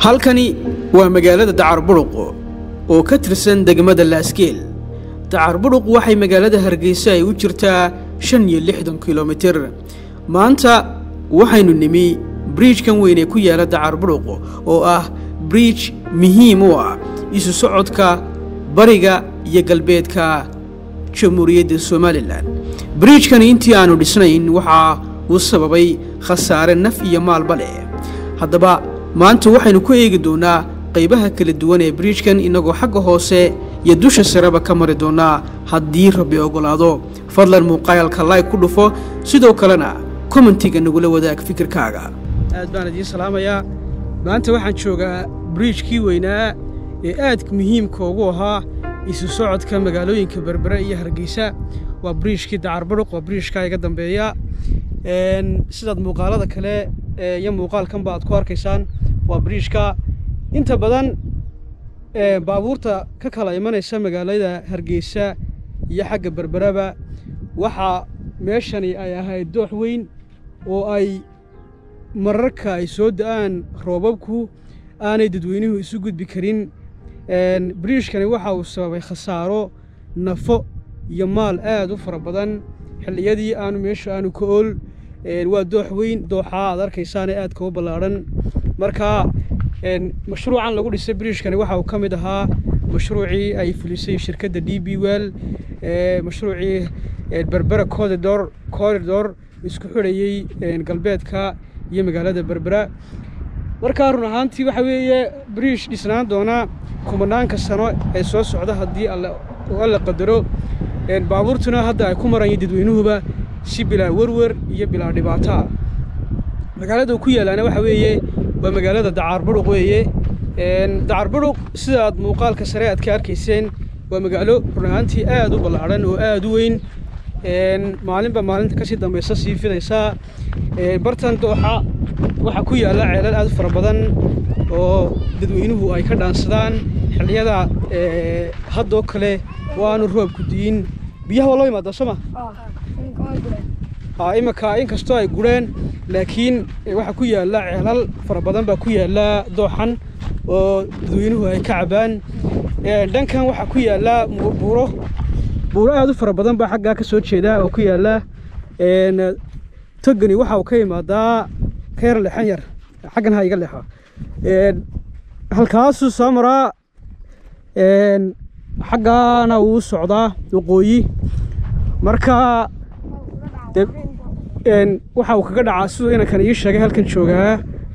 halkani waa magaalada dacarburuq oo ka tirsan degmada laaskeel dacarburuq waxay magaalada hargeysa ay u jirtaa shan iyo lixdan kilomitir maanta waxaynu nimi briijkan weyn ee ku yaala dacarburuq oo ah briij muhiim u ah isu socodka bariga iyo galbeedka jamhuuriyadda somalilan briijkani intii aannu dhisnayn waxaa uu sababay khasaare naf iyo maalba leh haddaba maanta waxaynu ku eegi doonnaa qaybaha kala duwan ee briijkan innagoo xagga hoose iyo dusha sareba ka mari doonnaa haddii rabbi oggolaado fadlan muuqaalka layg ku dhufo sidoo kalena kommentiga nagula wadaag fikirkaaga aad baan idiin salaamayaa maanta waxaan joogaa briijkii weynaa ee aadka muhiimka ugu ahaa isu socodka magaalooyinka berbere iyo hargeysa waa briijkii dacarburuq waa briijka iga dambeeya sidaad muuqaalada kale iyo muuqaalkanba aad ku arkaysaan waa briijka inta badan baabuurta ka kala imanaysa magaalada hargeysa iyo xagga berberaba waxaa meeshani ay ahayd doox weyn oo ay mararka ay soo da'aan roobabku aanay dadweynuhu isu gudbi karin briijkani waxa uu sababay khasaaro nafo iyo maal aad u fara badan xilliyadii aanu meesha aanu ka ool waa doox weyn dooxaa aad arkaysaane aad kau ballaadhan marka mashruucan lagu dhisay briijkani waxa uu ka mid ahaa mashruucii ay fulisay shirkadda d b well mashruucii berbera corridor corridor isku xidhayey galbeedka iyo magaalada berbera markaa run ahaantii waxa weeye briish dhisnaan doona kumanaanka sano ee soo socda haddii alla qadaro baabuurtuna hadda ay ku marayeen dadweynuhuba si bilaa werwer iyo bilaa dhibaataa magaalada ku yaalaana waxa weeye waa magaalada dacaarburuq weeye dacaarburuq sida aad muuqaalka sare aad ka arkayseen waa magaalo run ahaantii aad u ballaadhan oo aad u weyn maalinba maalinta kasii dambaysa sii fidaysaa bartan dooxa waxaa ku yaalla ceelal aad u fara badan oo dadweynuhu ay ka dhaansadaan xilliyada haddoo kale waanu roobku di'in biyaha waa loo imaadaa soo ma iminka inkastoo ay gureen laakiin waxaa ku yaalla ceelal fara badan baa ku yaalla dooxan oo dadweynuhu ay ka cabaan dhankan waxaa ku yaalla buuro buuro aad u fara badan baa xaggaa ka soo jeeda oo ku yaalla togani waxa uu ka imaadaa ka yar leexan yar xaggan ha iga leexo halkaasuu soo maraa xaggaana wuu socdaa waqooyi marka waxa uu kaga dhacaa siduu inankan ii sheegay halkan joogaa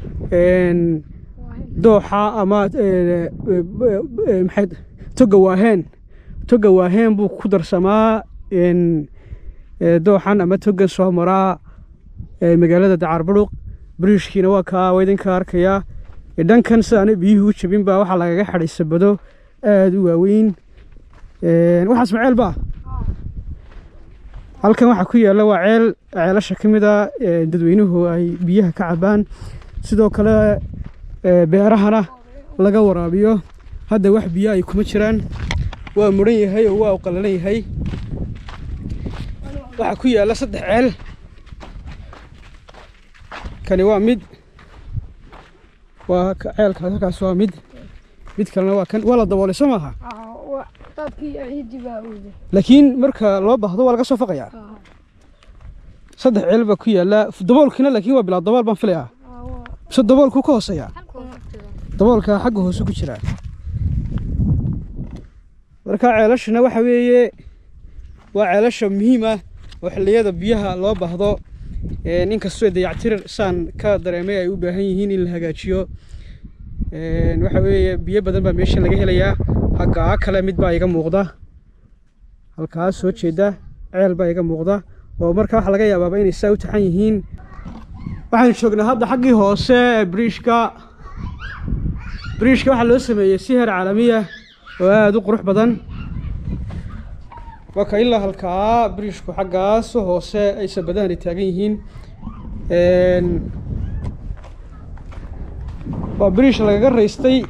dooxa ama maxay toga waaheen toga waaheen buu ku darsamaa dooxan ama togan soo maraa magaalada dacaarburuq briishkiina waa kaa waa idinka arkayaa dhankan sidaana biyuhu u jabin baa waxaa lagaga xadhay sabado aada u waaweyn waxaas ma ceel baa halkan waxaa ku yaalla waa ceel ceelasha ka mid a dadweynuhu ay biyaha ka cabaan sidoo kale beerahana laga waraabiyo hadda wax biyo ay kuma jiraan waa muran yahay oo waa u qallalan yahay waxaa ku yaalla saddex ceel kani waa mid waa ceelkaas halkaas waa mid mid kalena waa kan waa la daboolay soo maaha laakiin marka loo baahdo waa laga soo faqayaa saddex ceel baa ku yaalla daboolkiina laakiin waa bilaa dabool baan filayaa mise daboolkuu ka hooseeyaa daboolka xagga hoose ku jiraa marka ceelashana waxa weeye waa ceelasha muhiim ah oo xilliyada biyaha loo baahdo inkastoo dayactir saan ka dareemay ay u baahan yihiin in la hagaajiyo waxa weeye biyo badan baa meeshan laga helayaa haggaa kale mid baa iga muuqda halkaas soo jeeda ceel baa iga muuqda oo marka waxa laga yaabaaba inay saa u taxan yihiin waxaan joognaa hadda xaggii hoose ee briishka briishka waxaa loo sameeyey si heer caalamiya oo aada u qurux badan waa ka ilaa halkaa briishku xaggaas hoose ay sabadahan ay taagan yihiin waa briish lagaga raystay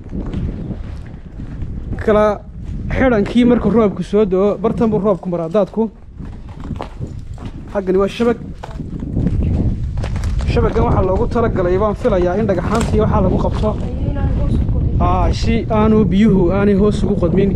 kala xidhankii markuu roobku soo do-o bartan buu roobku maraa daadku xaggani waa shabag shabagan waxaa loogu talagalay baan filayaa in dhagaxaantii waxaa lagu qabto si aanu biyuhu aanay hoos ugu qodmin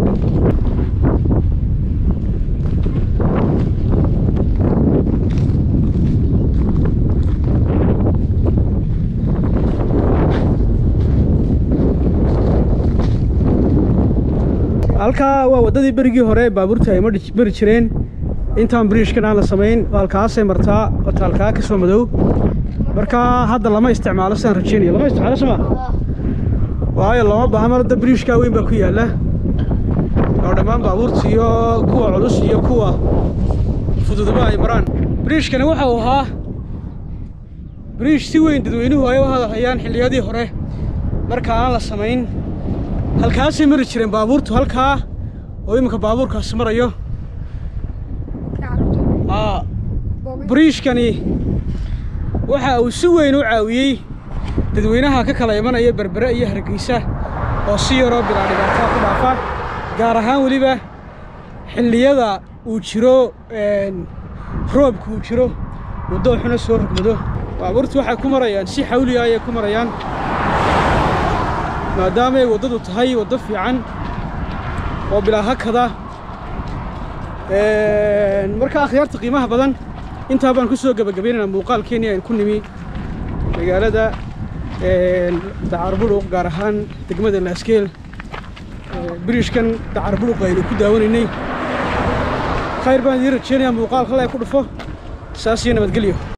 halkaa waa waddadii berigii hore baabuurta ay mari jireen intaan biriishkan aan la samayn halkaasay martaa wata halkaa ka soo madow markaa hadda lama isticmaalo sidaan rajeynaya lama isticmaalo soma waayo looma baaha marada biriishkaa weyn baa ku yaalla oo dhammaan baabuurta iyo kuwa culus iyo kuwa fududuba ay maraan biriishkani waxa uu ahaa biriish si weyn dadweynuhu ay u hadalhayaan xilliyadii hore marka aan la samayn halkaasay mari jireen baabuurtu halkaa oo iminka baabuurkaasi marayo biriishkani waxa uu si weyn u caawiyey dadweynaha ka kala imanaya berbere iyo hargeysa oo si yaroo bilaa dhibaataa ku dhaafa gaar ahaan weliba xilliyada uu jiro roobka uu jiro waddo xuna soo rogmado baabuurtu waxay ku marayaan si xawliga ayay ku marayaan maadaamay waddadu tahay waddo fiican oo bilaa hakada marka akhyaarta qiimaha badan intaa baan ku soo gebagabaynaynaa muuqaalkeennii aynu ku nimi magaalada dacarburuq gaar ahaan degmada laaskeel biriishkan dacarburuq aynu ku daawanaynay khayr baan idiin rajeynayaa muuqaalka le ku dhufo saas iyo nabadgelyo